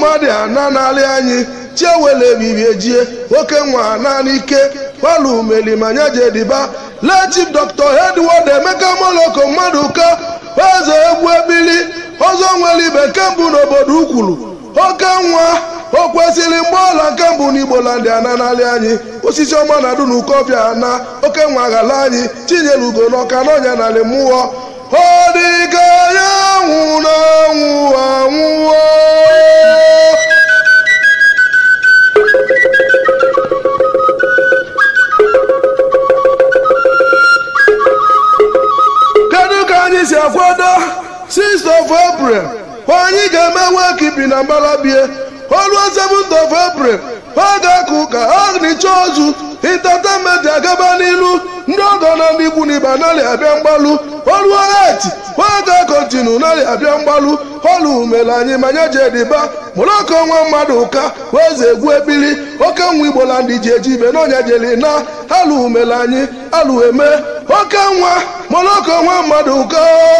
mmadụ ana n'alị anyị chiewele ebibie ejie oke nwa naanị ike palu melimanya jediba lechif dr edward emeka moloko mmadụ ka eze egwu ebili ọzọ nwere ibe nke mbụ n'obodo ukwuru oke nwa o kwesịrị mgbe ọla nke mbụ n'igbo landị ana n'alị anyị osisi ọma na adu n'ukọfịa ana oke nwa ghala anyị chinyere ugo n'ọka n'ọnya n'alị mmụọ ọ dịka ya nwụrụ anwụ anwụọ kedu ka anyị si akwado 6th of april anyị ga-eme wekipi na mbalabie oluo 7th of april ha ga-aka ụka agnicha ozu intatenment agaba n'ilu ndị ọgọ na ndị ikwu na ibe anaghị abịa mgbalụ oluo eti ha ga-akọntinu narị abịa mgbalụ olu mere anyị manya jediba moloko nwa mmadụ ụka eze egwu ebili oke nwa igbo la ndị ji eji ibe n'ọnya jeli na alụ mere anyị alụ eme oke nwa moloko nwa mmadụ ụka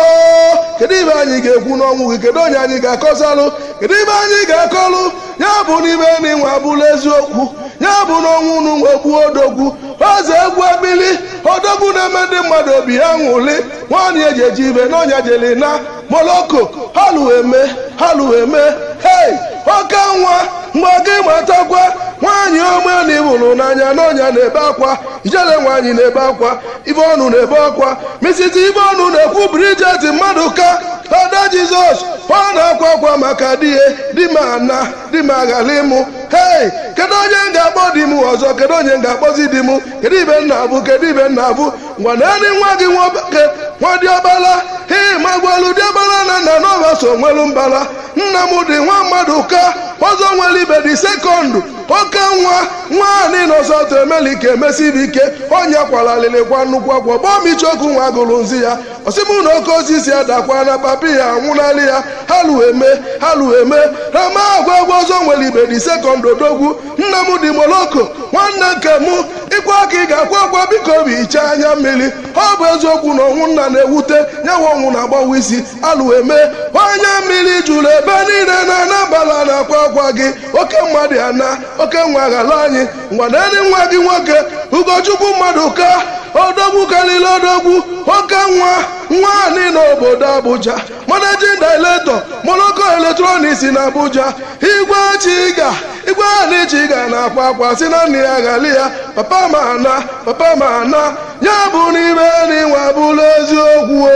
kedu ibe anyị ga-ekwu n'ọnwụ gị kedu onye anyị ga-akọsalụ kedu ibe anyị ga-akọlụ ya bụ n'ibe n'inwe abụla eziokwu ya bụ n'ọnwụ unu nwe gbuo odogwu eze egwu ebili odogwu na-eme ndị mmadụ obi ha ṅụli nwaanyị eji eji ibe n'ọnya jeli na moloko halụ eme halụ eme hei oke nwa mgbe gị matakwa nwaanyị ome na ibụrụ n'anya n'ọnya na-ebe akwa ijele nwaanyị na-ebe akwa ibe ọnụ na-ebe akwa misiti ibe ọnụ na-ekwu brijet mmadụ ka ada jizọs ọ na-akwa akwa maka di ya di m ana di m aghala ịmụ hei kedu onye m ga-akpọ di m ọzọ kedu onye m ga-akpọzi di m kedu ibe nna abụ kedu ibe nna abụ ngwa naanị nwa gị nwoke nwa diọbala hei magwalu diọbala na nna n'ọba so nwelu mbala nna m dị nwa mmadụ ka ọzọ nwere ibe dị sekọndụ oke nwa nwaanyị nọsọtụ emelike emesibi ike onye kwalalịlịkwa nnukwu akwa bọmichokwu nwa gụrụ nzi ya osimụ na oke osisi adakwa na papi ya anwụnalị ya halụ eme halụ eme rama agwa agwa ọzọ nwere ibe dị sekọndụ odogwu nna m dị moloko nwanne nke mụ ịkwa aka ị ga-akwa akwa biko obi hichaa anya mmiri ọ bụ eziokwu na ọnwụ nna na-ewute nyawa ọnwụ na-agbawa isi alụ eme onye mmiri jụrụ ebe niile na anabala na-akwa akwa gị oke mmadụ ya na oke nwa ghala anyị ngwaneri nwa gị nwoke ugochukwu mmadụ ka odogwu karịrị odogwu oke nwa nwaanyị n'obodo abuja managing director moloko electronics na abuja igwe chiga igwe anyị chiga na-akwa akwa si na nne ya ghali ya papa ma ana papa ma ana ya bụ n'ime n'inwe abụla eziokwu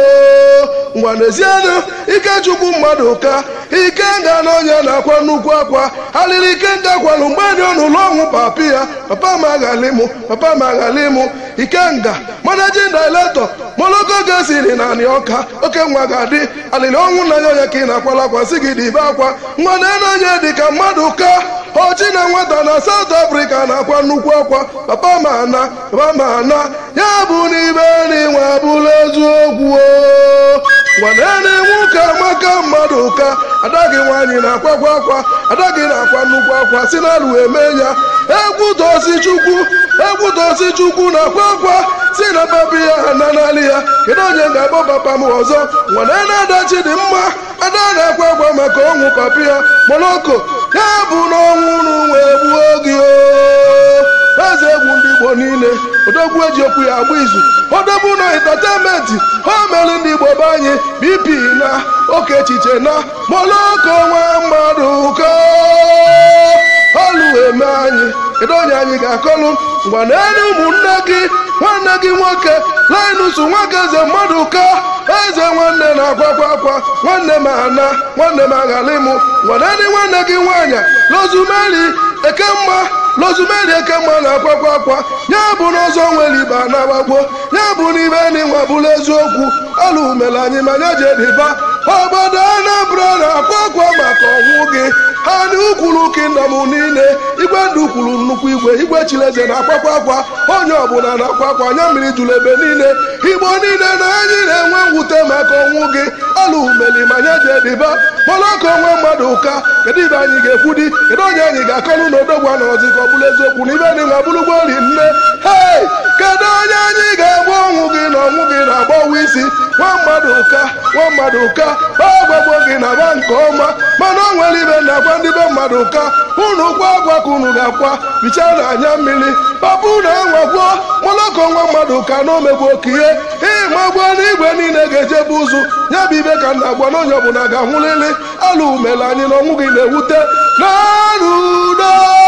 o ngwa n'ezienụ ikechukwu mmadụ ka ikenga na onye na-akwa nnukwu akwa alịrị ikenga kwalụ mgbe dị n'ụlọ ọnwụ papi ya papa ma aghalimụ papa ma aghalimụ ikenga managing director moloko ga-esiri na anị ọka oke nwa ga-adị alịrị ọnwụ nna ya onye ka ị na-akwala akwa si gị dị ibe akwa nwa na-ene onye dị ka mmadụ ka ochi na nwata na South Africa na-akwa nnukwu akwa papa ma ana papa ma ana ya bụ n'ibe n'inwe abụla eziokwu o gwanene nwoke amaka mmadụ ka ada gị nwaanyị na-akwakwa akwa ada gị na-akwa nnukwu akwa si na alụ eme ya egwu dozi chukwu egwu dozi chukwu na-akwa akwa si na papi ya ha na n'alị ya kedu onye ga-akpọ papa m ọzọ gwanene adachi dị mma ada na-akwa akwa maka ọnwụ papi ya moloko ya bụ na ọnwụ unu wee gbuo gị o eze egwu ndị igbo niile odogwu eji okwu ya agba izu odogwu na entertainment ha mere ndị igbo be anyị bp na oke echiche na moloko nwa mmadụ ka olu eme anyị kedu onye anyị ga-akọlụ ngwa naenye ụmụnne gị nwanne gị nwoke linus nwoke eze mmadụ ka eze nwanne na-akwakwa akwa nwanne m ana nwanne m aghalimụ ngwa naenye nwanne gị nwaanyị lozumeri ekemma lozumeri ekemma na-akwakwa akwa ya bụ n'ọzọ nwere ibe na-agbagbo ya bụ n'ibe n'inwe bụrụ eziokwu ọlụ mere anyị manya jediba obodo anambra na-akwa akwa maka ọnwụ gị ha na ukwuru kingdom niile igwe ndụ kwuru nnukwu igwe igwe chileze na-akwakwa akwa onye ọbụla na-akwa akwa anya mmiri jụrụ ebe niile igbo niile na anyị na-enwe mwute maka ọnwụ gị ọlụ meli manya jediba moloko onwe mmadụ ụka kedu ibe anyị ga-ekwu di kedu onye anyị ga-akọlụ na odogwu anọzi ka ọ bụrụ eziokwu na ibe n'inwe abụrụgbo ori nne hei kedu onye anyị ga-egbu ọnwụ gị na ọnwụ gị na-agbawa isi nwa mmadụ mmadụ ka nwa mmadụ ka ọgwagbo gị na-aba nke ọma mana o nwere ibe na-agwa ndị be mmadụ ka unu kwa agwa ka unu ga-akwa bichaa na anya mmiri papa unu anwagwo mụlọkọ nwa mmadụ ka na omegbu oke ihe ịmagbuo n'igwe niile ga-ejebu ụzụ ya bụ ibe ka nna gwa na onye ọbụla ga-anwụlili alụ umele anyị na ọnwụ gị na-ewute n'ọrụ udo